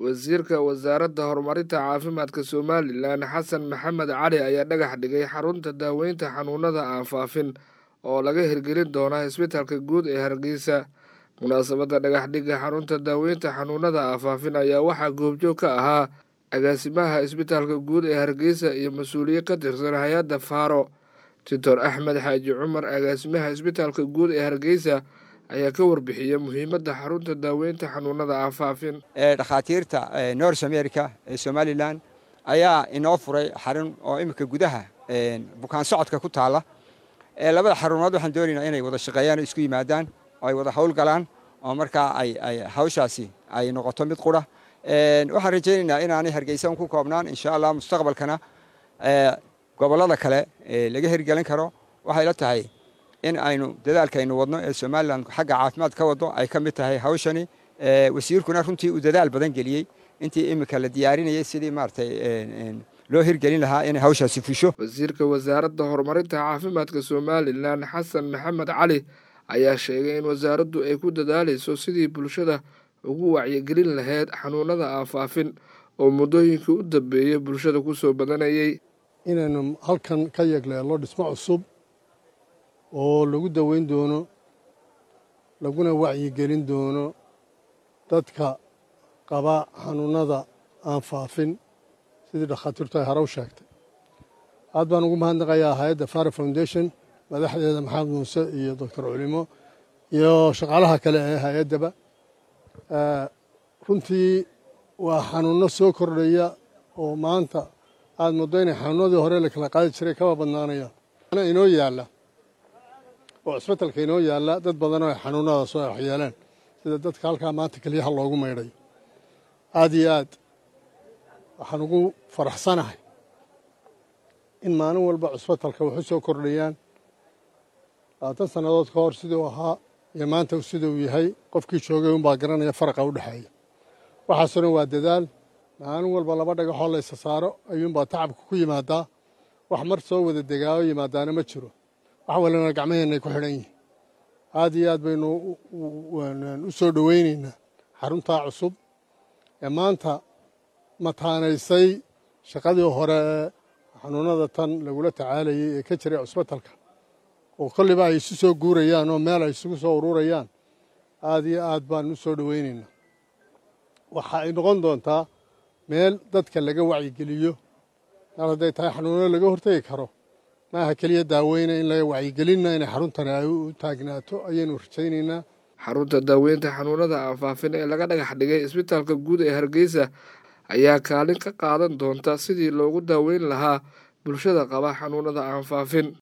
wasiirka wasaaradda horumarinta caafimaadka somalilan xasan maxamed cali ayaa dhagax dhigay xarunta daaweynta xanuunada aan faafin oo laga hirgelin doona isbitaalka guud ee hargeysa munaasabadda dhagaxdhigga xarunta daaweynta xanuunada aan faafin ayaa waxaa goobjoog ka ahaa agaasimaha isbitaalka guud ee hargeysa iyo mas-uuliye ka tirsan hay-adda faaro doctor axmed xaaji cumar agaasimaha isbitaalka guud ee hargeysa ayaa ka warbixiyey muhiimadda xarunta daaweynta xanuunada aan faafin dhakhaatiirta north america ee somalilan ayaa inoo furay xarun oo iminka gudaha bukaan socodka ku taala labada xarumood waxaan doonaynaa inay wada shaqeeyaan oo isku yimaadaan oo ay wada hawl galaan oo markaa ay hawshaasi ay noqoto mid qura waxaan rajaynaynaa inaanay hargeysa ku koobnaan insha allah mustaqbalkana gobollada kale laga hirgelin karo waxay la tahay in aynu dadaalkaynu wadno ee somalilan xagga caafimaad ka wado ay ka mid tahay hawshani wasiirkuna runtii uu dadaal badan geliyey intii iminka la diyaarinayay sidii maaragtay loo hirgelin lahaa inay hawshaasi fusho wasiirka wasaaradda horumarinta caafimaadka somalilan xasan maxamed cali ayaa sheegay in wasaaraddu ay ku dadaalayso sidii bulshada ugu wacyigelin lahayd xanuunada aan faafin oo muddooyinkii u dambeeyey bulshada ku soo badanayay inaynu halkan ka yegleello dhismo cusub oo lagu daweyn doono laguna wacyigelin doono dadka qaba xanuunada aan faafin sidii dhakhaatiirtu ay hore u sheegtay aad baan ugu mahadnaqayaa hay-adda fara foundation madaxdeeda maxamed muuse iyo doctor culimo iyo shaqaalaha kale ee hay-addaba runtii waa xanuunno soo kordhaya oo maanta aad muddo inay xanuunadii hore la kala qaadi jiray kaba badnaanayaan inoo yaalla oo cisbitalka inoo yaalla dad badanoo ay xanuunadaas oo waxyeeleen sida dadka halkaa maanta keliyaha loogu maydhayo aad iyo aad waxaan ugu faraxsanahay in maalin walba cusbitalka waxu soo kordhayaan labaatan sannadood ka hor siduu ahaa iyo maanta siduu yahay qofkii joogay unbaa garanaya faraqa u dhexeeya waxaasoo dhan waa dadaal maalin walba laba dhagaxoo la ysa saaro ayuunbaa tacabka ku yimaadaa wax mar soo wada degaayo yimaadaana ma jiro wax walina gacmaheennaay ku xidhan yihin aad iyo aad baynu u soo dhoweynaynaa xaruntaa cusub ee maanta mataanaysay shaqadii hore ee xanuunada tan lagula tacaalayay ee ka jiray cusbitalka oo kolliba ay isu soo guurayaan oo meel ay isugu soo ururayaan aad iyo aad baan u soo dhoweynaynaa waxa ay noqon doontaa meel dadka laga wacyigeliyo mar hadday tahay xanuuno laga hortegi karo maaha keliya daaweyna in laga wacyigelinna inay xaruntani ay u taagnaato ayaynu rajaynaynaa xarunta daaweynta xanuunada aan faafin ee laga dhagax dhigay isbitaalka guud ee hargeysa ayaa kaalin ka qaadan doonta sidii loogu daaweyn lahaa bulshada qaba xanuunada aan faafin